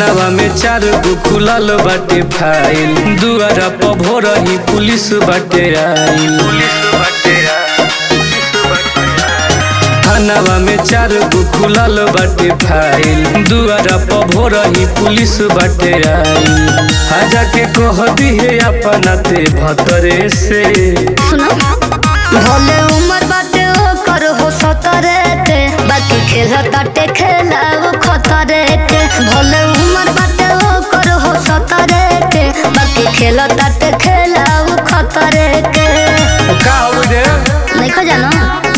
थानावा में चार गो खुलल बाटे फाइल दुआरा पर भोरही पुलिस बाटे आइल थानावा में चार गो खुलल बाटे फाइल दुआरा पर भोरही पुलिस बाटे आइल आजा के कह दिहे अपना ते भतरे से सुनो भले उम्र बाटे ओकर हो सतरे के बाकी खेल ताटे खेला वो खतरे के भले उम्र बाटे ओकर हो सतरे के बाकी खेल ताटे खेला वो खतरे के का हो रे नहीं खो जानो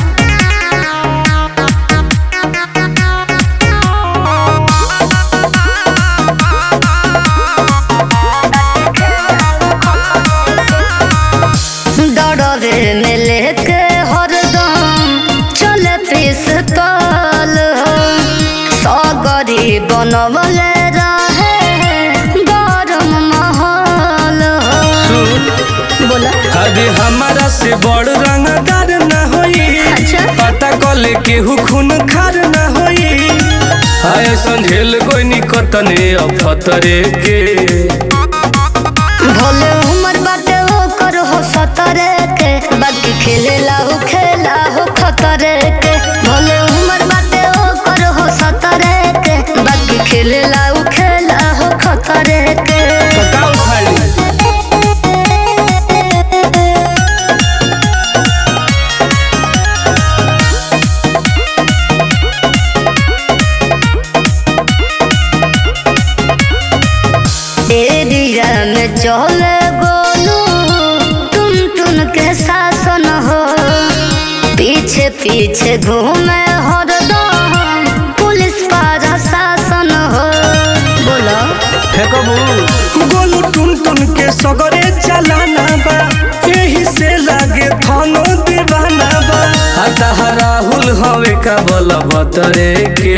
डरवे में लेके हरदम चले पिस्तौल हो सगरी बनवले रहे गरम माहौल हो सुन बोला अरे हमारा से बड़ रंगदार न होई अच्छा। पता कले केहू खून खार न होई आय संझेल कोई निकतने अफतरे के भोले उमर बाटे ओकर हो सतरे के बाकी खेलेला हो खेला हो खतरे के भोले उमर बाटे ओकर हो सतरे के बाकी खेलेला हो खेला हो खतरे के बताओ खाली एरिया में चले गोलू टुन टुन के शासन हो पीछे पीछे घूमे हरदम पुलिस पारा शासन हो बोलो फेंकबू गोलू टुन टुन के सगरे चलाना बा यही से लागे थानो दीवाना बा हता राहुल हवे का बल बतरे के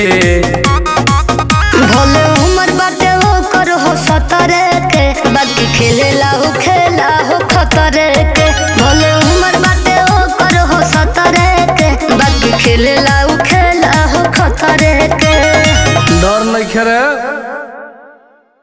भोले उमर बाटे ओकर हो सतरे के बाकी खेलेला हो खेला हो खतरे के भोले उमर बाटे ओकर हो सतरे के बाकी खेलेला हो खेला हो खतरे के डर नहीं खेरे